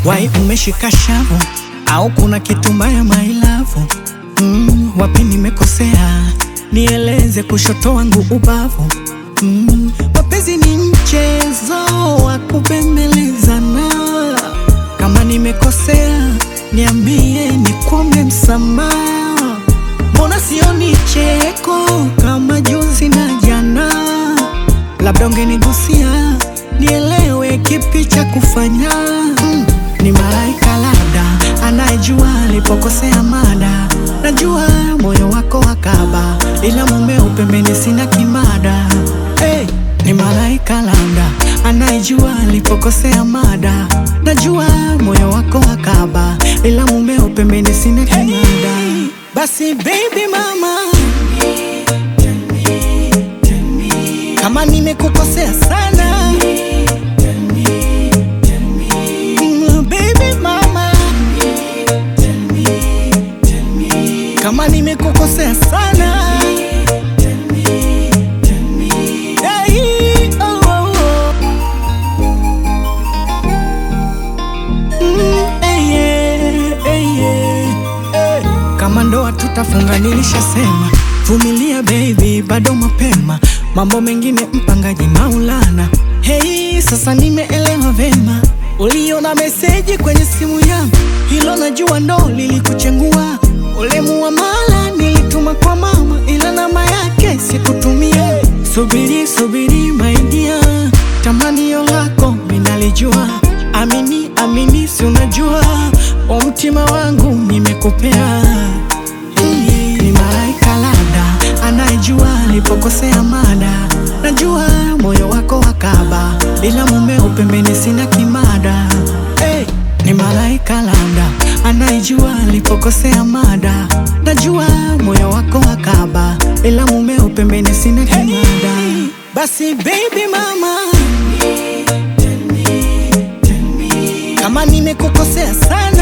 Wai umeshika shavu au kuna kitu mbaya mailavu? Mm, wapi nimekosea? Nieleze kushoto wangu ubavu. Mm, mapenzi ni mchezo wa kubembelezana. Kama nimekosea, niambie nikuombe msamaha. Mbona sioni cheko kama juzi na jana? Labda ungenigusia nielewe kipi cha kufanya. Mm, ni malaika labda anayejua alipokosea mada. Najua moyo wako wakaba, ila mumeo pembeni sina kimada. Hey, ni malaika labda anayejua alipokosea mada. Najua moyo wako wakaba, ila mumeo pembeni sina kimada. Basi baby mama, kama nimekukosea sana Mm, baby mama, kama nimekukosea sana Hey, oh, oh, oh. Mm, eh, yeah, eh, yeah, eh. Kama ndoa tutafunga, nilishasema vumilia baby, bado mapema, mambo mengine mpangaji Maulana. Hey, sasa nimeelewa vema, uliona meseji kwenye simu yangu, hilo najua ndo lilikuchengua. Ule muamala nilituma kwa mama, ila namba yake sikutumia. Subiri subiri my dear, tamanio lako minalijua, amini amini, si unajua wa mtima wangu nimekupea. Hey, ni malaika labda anayejua alipokosea mada. Najua moyo wako wakaba, bila mumeo pembeni sina kimada. Hey, ni malaika labda anayejua alipokosea mada. Najua moyo wako wakaba, ila mumeo pembeni sina kimada. Basi baby mama, kama nimekukosea sana